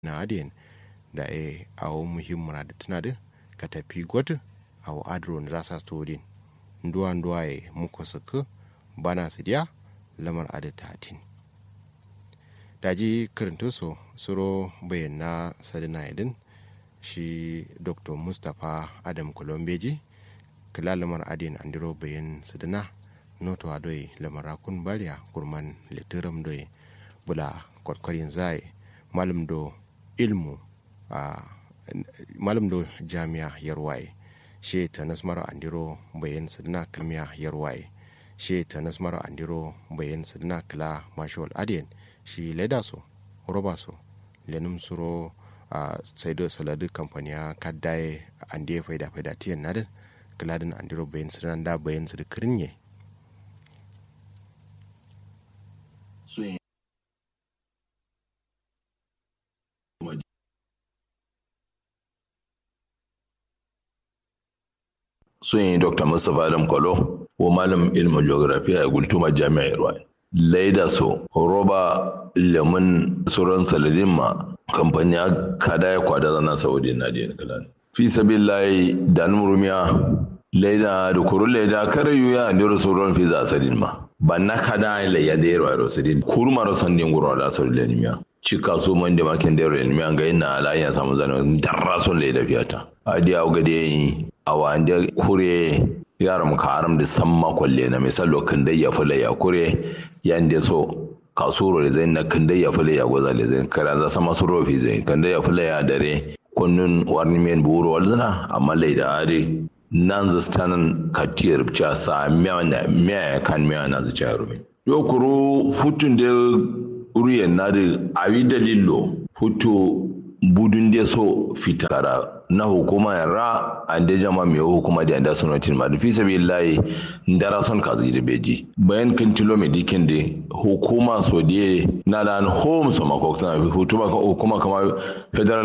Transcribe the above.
na adien da e awo muhimmuna da tana da ka tafi gwata awo adro na rasa stodin nduwa nduwa e muko suku bana su diya lamar ada tatin daji karinto so suro bayan na sadina idin shi dr mustapha adam kolombeji kila lamar adin andiro bayan sadina noto adoi lamar akun bariya kurman litiram doi bula kwarkwarin zai malam do ilmu a malam do jami'a yarwaye she ta nasmara andiro bayan sadina kamiya yarwaye she ta nasmara andiro bayan sadina kila mashawal adiyan shi leda so roba so lenum suro a sai da saladu kamfaniya kaddaye ande faida faida tiyan nadin kiladin andiro bayan sadina da bayan sadina kirinye sun yi dr mustapha adam kwalo ko malam ilmin geography a gultuma jami'ar ruwa laida so roba lemun sauran saladin ma kamfani kada ya kwada zana saudi na da kalan fi sabillahi dan murumiya laida da kuru laida kare yuya da sauran fi za sadin ma banna kada la ya da yarwa sadin kurma ro sandin guro da saudi miya cika so man da makin da yarwa miya ga ina ala ya samu zanen darrason laida fiyata adiya ga da yi a wanda kure yara muka haram da san makwalle na misalo kan dai ya fula ya kure yanda so kasuro da zai na kan dai ya fula ya gwaza da zai kara za sama su rofi zai kan dai ya fula ya dare kunnun warni men buru walzana amma lai da are nan zastanan katiyar cha sa miya na miya kan miya na zai cha rumi yo kuro futun da uriyan na da awi dalilo futu budun da so fitara na hukuma ra an da jama mai hukuma da da sunatin ma fi sabi layi ndara son ka zai da beji bayan kan tilo mai dikin da hukuma so da na da home so makokta hukuma kama federal